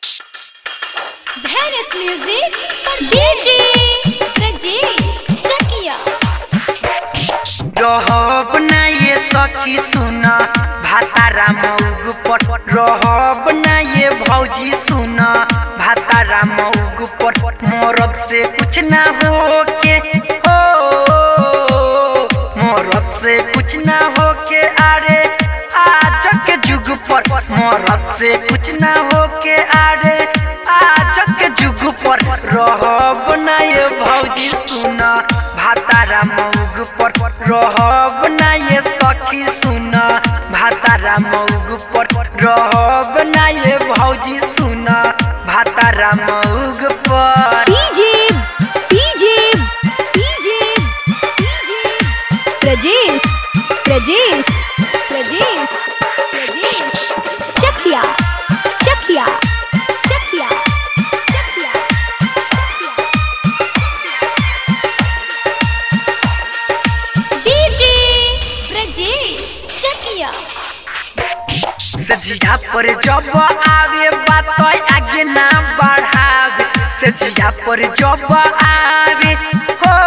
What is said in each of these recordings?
Venice Music for DJ Rajesh Chakia. रहब ना ये सखी सुन भातारा मऊग पर रहब ना ये भौजी सुन भातारा मऊग पर मोरब से कुछ ना हो के हो मोरब से कुछ ना हो के अरे आज के जुग पर मोरब से कुछ ना हो के अरे आज के जुग पर रहब ना ये भौजी सुन भातारा मऊग पर रहब ना ये सखी सुन भातारा मऊग पर रहब ना ये भौजी सुन भातारा मऊग पर DJ DJ DJ DJ Rajesh Rajesh Rajesh Rajesh Chakia Chakia Chakia Chakia DJ Rajesh Chakia सजिया पर जब आवे बात आगे ना बढ़ावे सजिया पर जब आवे हो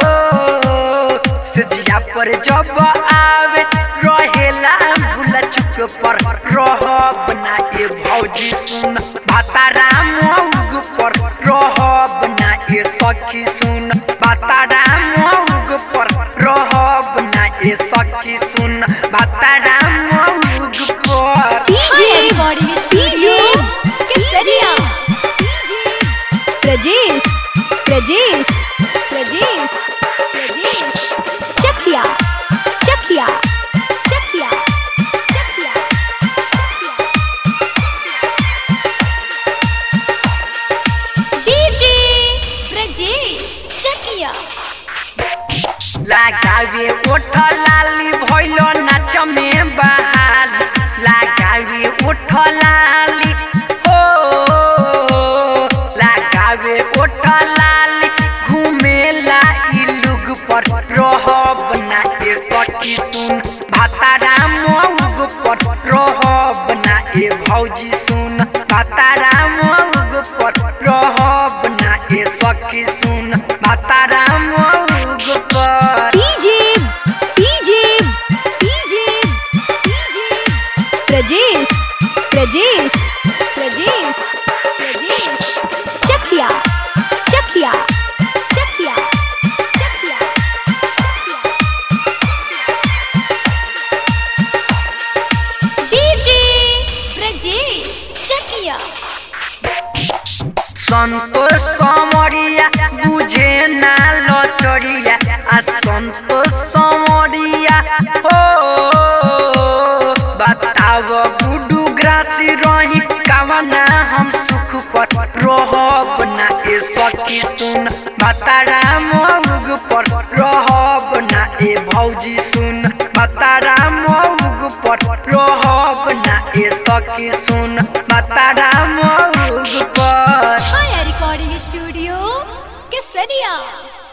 सजिया पर जब आवे रहेला भूला चुप पर रहब ना ए भौजी सुन भातारा मऊग पर रहब ना ए सखी सुन भातारा मऊग पर रहब ना ए सखी सुन भातारा मऊग पर DJ Recording Studio Kesaria Rajesh Rajesh Rajesh Rajesh Chakia Chakia Chakia Chakia DJ Rajesh Chakia लगावे ओठ लाली भइलो नाच में बहार लगावे ओठ लाली हो लगावे ओठ लाली घुमेला ई लुग पर रहब ना ए सखी सुन भातारा मऊग पर रहब ना ए भौजी सुन भातारा मऊग पर रहब ना ए सखी सुन भातारा मऊग पर DJ DJ DJ DJ Rajesh Rajesh Rajesh Rajesh Chakia Chakia Chakia Chakia DJ Rajesh Chakia Santosh समरिया बुझे ना लचरिया आ संतोष समरिया हो बताव गुडू ग्रासी रही कावना हम सुख पर रहब ना ए सखी सुन बतारा मऊग पर रहब ना ए भौजी सुन बतारा मऊग पर रहब ना ए सखी सुन बतारा मऊग पर Chaya Recording Studio Kesaria